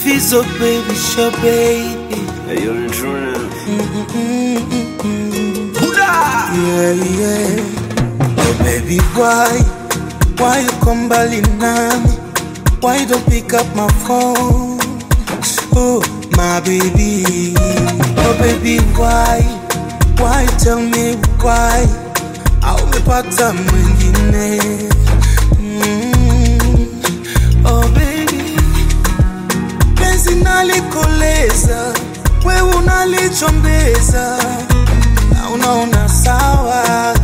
Fizo baby, sure baby. Hey, you're in true now. Yeah, yeah. Oh baby, why? Why you come mbali nami? Why you don't pick up my phone? Oh, my baby. Oh baby, why? Why tell me why? Au umepata mwingine? Mm. Oh baby, penzi nalikoleza, wewe unalichombeza na unaona sawa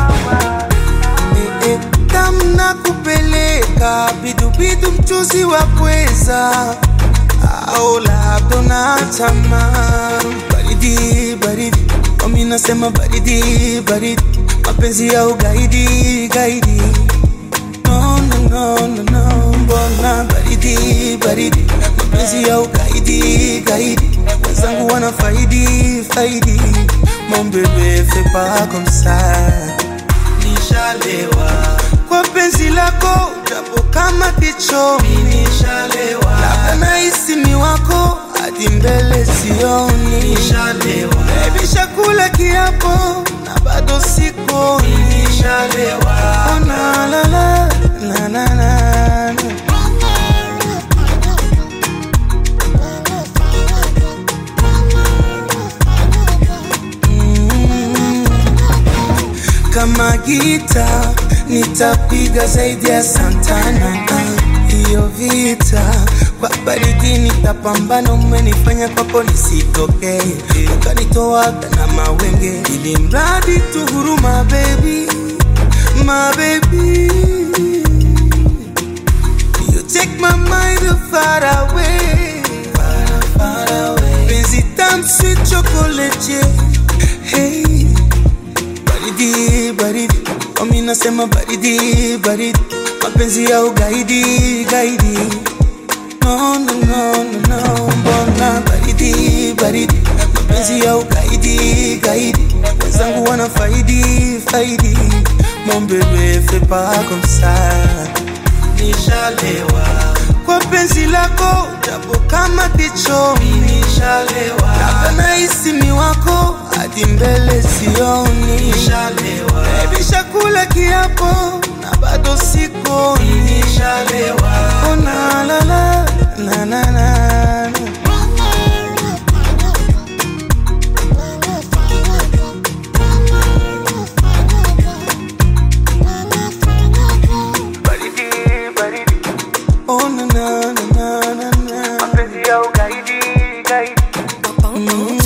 eh, eh, tamna kupeleka bidubidu mchuzi wa pweza au labda unatama baridi baridi mami nasema baridi baridi mapenzi ya ugaidi gaidi no, no, no, no, no. mbona baridi baridi mapenzi ya ugaidi gaidi wenzangu wana faidi faidi mon bebe fais pas comme ça nishalewa kwa penzi lako japo kama kichomi nishalewa labda nahisi ni wako hadi mbele sioni nishalewa baby shakula kiapo na bado sikoni nishalewa oh, na, la, la, la, la, la, la. kama gita nitapiga zaidi ya Santana. Hiyo vita kwa baridi nitapambana, umenifanya kwako nisitokee, ukanitoaga na mawenge, ili mradi tu huruma, baby, my baby You take my mind far away, far, far away. Penzi tamu sweet chocolate, yeah. hey baridi baridi mami nasema baridi baridi mapenzi ya ugaidi gaidi no, no, no, no, no. mbona baridi baridi mapenzi ya ugaidi gaidi wenzangu wana faidi faidi mon bebe fais pas comme ça nishalewa kwa penzi lako japo kama kichomi nishalewa labda nahisi ni wako hadi mbele sioni nishalewa baby shakula kiapo na bado sikoni nishalewa oh, na, la, la, la, la, la. baridi baridi oh na na na na na na mapenzi ya ugaidi gaidi Bongo